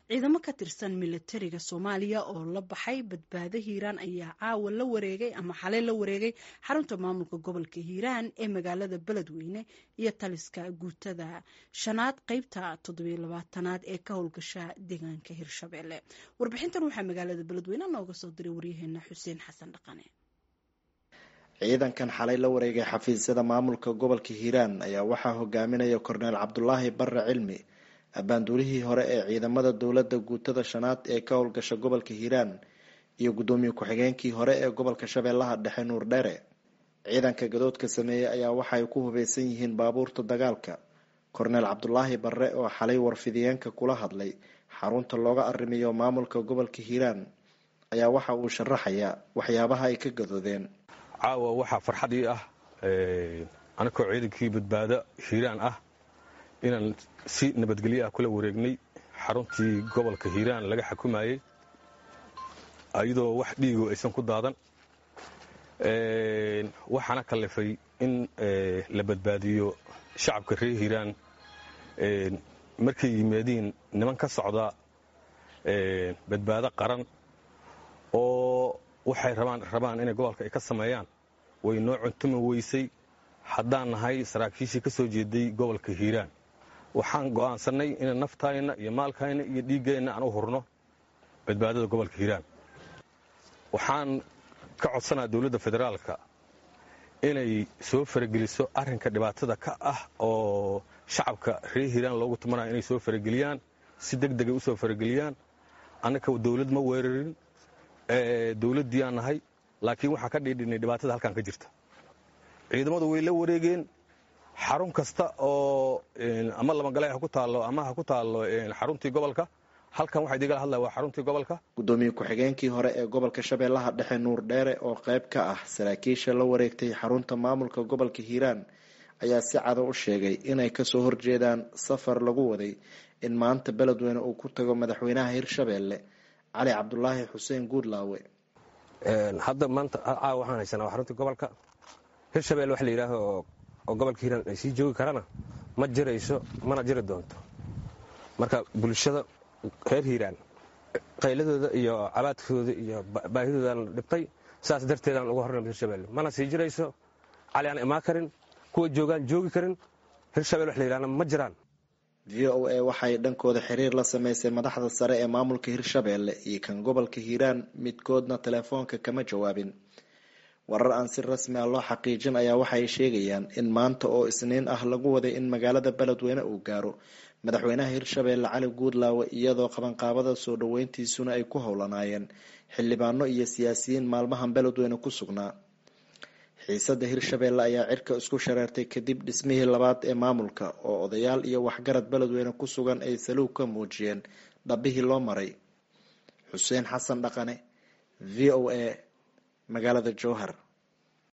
ciidamo ka tirsan militariga soomaaliya oo la baxay badbaado hiiraan ayaa caawa la wareegay ama xalay la wareegay xarunta maamulka gobolka hiiraan ee magaalada beledweyne iyo taliska guutada shanaad qeybta toddobylabaatanaad ee ka howlgasha deegaanka hirshabelle warbixintan waxaa magaalada beledweyne nooga soo diray waryaheena xuseen xasan dhaqane ciidankan xalay la wareegay xafiisyada maamulka gobolka hiiraan ayaa waxaa hogaaminaya korneel cabdulaahi barre cilmi abaanduulihii hore ee ciidamada dowladda guutada shanaad ee ka howlgasha gobolka hiiraan iyo guddoomiye ku-xigeenkii hore ee gobolka shabeellaha dhexe nuur dheere ciidanka gadoodka sameeyey ayaa waxaay ku hubeysan yihiin baabuurta dagaalka korneel cabdulaahi barre oo xalay warfidiyeenka kula hadlay xarunta looga arrimiyo maamulka gobolka hiiraan ayaa waxa uu sharaxayaa waxyaabaha ay ka gadoodeen caawa waxaa farxad ii ah anakoo ciidankii badbaado hiiraan ah inaan si nabadgelyo ah kula wareegnay xaruntii gobolka hiiraan laga xukumayey iyadoo wax dhiigo aysan ku daadan waxaana kallifay in la badbaadiyo shacabka reer hiiraan markay yimaadiin niman ka socda badbaado qaran oo waxay rabaan inay gobolka ay ka sameeyaan way noo cuntumi weysay haddaan nahay saraakiishii ka soo jeeday gobolka hiiraan waxaan go'aansannay inaan naftayna iyo maalkayna iyo dhiiggeenna aan u hurno badbaadada gobolka hiiraan waxaan ka codsanaa dowladda federaalka inay soo farageliso arrinka dhibaatada ka ah oo shacabka reer hiiraan loogu tumanayo inay soo farageliyaan si deg degay u soo farageliyaan annaka dowlad ma weerarin dowladdiiaan nahay laakiin waxaa ka dhiidhinay dhibaatada halkan ka jirta ciidamadu way la wareegeen xarun kasta oo ama lamagale ha ku taallo ama ha ku taallo xaruntii gobolka halkan waxaa idigala hadlaya waa xaruntii gobolka guddoomiye ku-xigeenkii hore ee gobolka shabeellaha dhexe nuur dheere oo qayb ka ah saraakiisha la wareegtay xarunta maamulka gobolka hiiraan ayaa si cado u sheegay inay kasoo horjeedaan safar lagu waday in maanta beledweyne uu ku tago madaxweynaha hirshabeelle cali cabdulaahi xuseen guudlaawe hadda maanta caawa waxaan haysanaa waa xaruntii gobolka hirshabelle wax la yidhaaho oo gobolka hiiraan ay sii joogi karana ma jirayso mana jiri doonto marka bulshada reer hiiraan qayladooda iyo cabaadkooda iyo baahidoodan dhibtay saas darteedaan uga hornay hirshabelle mana sii jirayso cali aan imaan karin kuwa joogaan joogi karin hirshabelle wax la yidhahna ma jiraan v o a waxay dhankooda xiriir la sameysay madaxda sare ee maamulka hirshabeelle iyo kan gobolka hiiraan midkoodna telefoonka kama jawaabin warar aan si rasmi ah loo xaqiijin ayaa waxay sheegayaan in maanta oo isniin ah lagu waday in magaalada beledweyne uu gaaro madaxweynaha hirshabeelle cali guudlaawe iyadoo qabanqaabada soo dhaweyntiisuna ay ku howlanaayeen xildhibaano iyo siyaasiyiin maalmahan beledweyne ku sugnaa xiisada hirshabeelle ayaa cirka isku shareertay kadib dhismihii labaad ee maamulka oo odayaal iyo waxgarad beledweyne ku sugan ay saluug ka muujiyeen dhabihii loo maray xuseen xasan dhaqane v o a magaalada jowhar